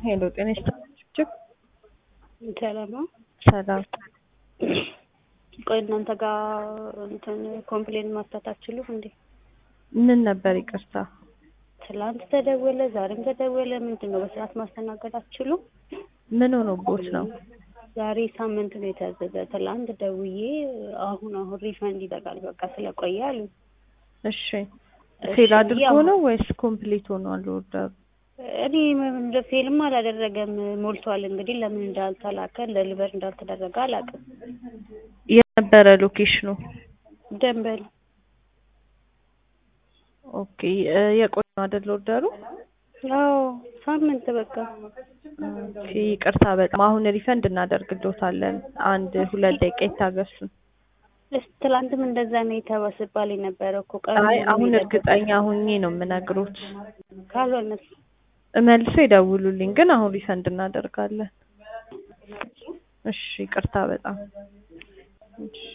ሄሎ ጤና ይስጥልኝ። ሰላም ነው። ሰላም ቆይ እናንተ ጋር እንትን ኮምፕሌን ማፍታት አትችሉም እንዴ? ምን ነበር? ይቅርታ ትላንት ተደወለ፣ ዛሬም ተደወለ። ምንድን ነው በስርዓት ማስተናገድ አትችሉም? ምን ሆኖቦት ነው? ዛሬ ሳምንት ነው የታዘዘ። ትላንት ደውዬ አሁን አሁን ሪፈንድ ይጠቃል በቃ ስለቆየ አሉ። እሺ ፌል አድርጎ ነው ወይስ ኮምፕሊት ሆኗል ኦርደሩ? እኔ ፌልም አላደረገም ሞልቷል። እንግዲህ ለምን እንዳልተላከ ደሊቨር እንዳልተደረገ አላውቅም። የነበረ ሎኬሽኑ ደንበል ኦኬ የቆየ ነው አይደል ኦርደሩ? አዎ ሳምንት በቃ ኦኬ ይቅርታ በጣም አሁን ሪፈንድ እናደርግልዎታለን። አንድ ሁለት ደቂቃ ይታገሱን። እስ ትላንትም እንደዛ ነው የተባስባል የነበረው እኮ ቀኑ አይ ሙሉ አሁን ነው እርግጠኛ ሁኜ ነው የምነግሮት። ካልሆነስ መልሶ ይደውሉልኝ፣ ግን አሁን ሪፈንድ እናደርጋለን። እሺ ይቅርታ በጣም እሺ